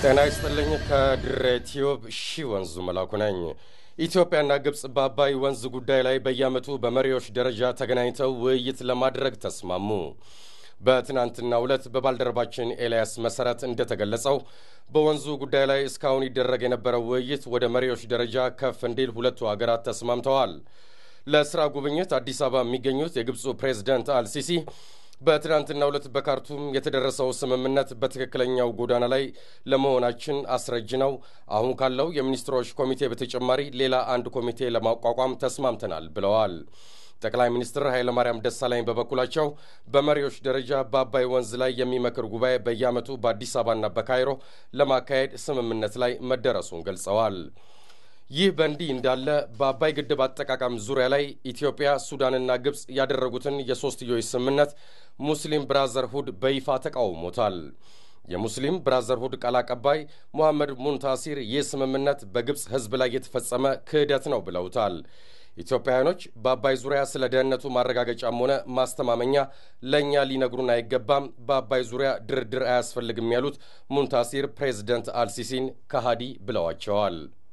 ጤና ይስጥልኝ። ከድሬ ቲዩብ ሺ ወንዙ መላኩ ነኝ። ኢትዮጵያና ግብፅ በአባይ ወንዝ ጉዳይ ላይ በየዓመቱ በመሪዎች ደረጃ ተገናኝተው ውይይት ለማድረግ ተስማሙ። በትናንትናው ዕለት በባልደረባችን ኤልያስ መሰረት እንደተገለጸው በወንዙ ጉዳይ ላይ እስካሁን ይደረግ የነበረው ውይይት ወደ መሪዎች ደረጃ ከፍ እንዲል ሁለቱ አገራት ተስማምተዋል። ለስራ ጉብኝት አዲስ አበባ የሚገኙት የግብፁ ፕሬዝደንት አልሲሲ በትናንትናው ዕለት በካርቱም የተደረሰው ስምምነት በትክክለኛው ጎዳና ላይ ለመሆናችን አስረጅ ነው። አሁን ካለው የሚኒስትሮች ኮሚቴ በተጨማሪ ሌላ አንድ ኮሚቴ ለማቋቋም ተስማምተናል ብለዋል። ጠቅላይ ሚኒስትር ኃይለማርያም ደሳለኝ በበኩላቸው በመሪዎች ደረጃ በአባይ ወንዝ ላይ የሚመክር ጉባኤ በየዓመቱ በአዲስ አበባና በካይሮ ለማካሄድ ስምምነት ላይ መደረሱን ገልጸዋል። ይህ በእንዲህ እንዳለ በአባይ ግድብ አጠቃቀም ዙሪያ ላይ ኢትዮጵያ፣ ሱዳንና ግብፅ ያደረጉትን የሶስትዮሽ ስምምነት ሙስሊም ብራዘርሁድ በይፋ ተቃውሞታል። የሙስሊም ብራዘርሁድ ቃል አቀባይ ሙሐመድ ሙንታሲር ይህ ስምምነት በግብፅ ሕዝብ ላይ የተፈጸመ ክህደት ነው ብለውታል። ኢትዮጵያውያኖች በአባይ ዙሪያ ስለ ደህንነቱ ማረጋገጫም ሆነ ማስተማመኛ ለእኛ ሊነግሩን አይገባም፣ በአባይ ዙሪያ ድርድር አያስፈልግም ያሉት ሙንታሲር ፕሬዚደንት አልሲሲን ከሃዲ ብለዋቸዋል።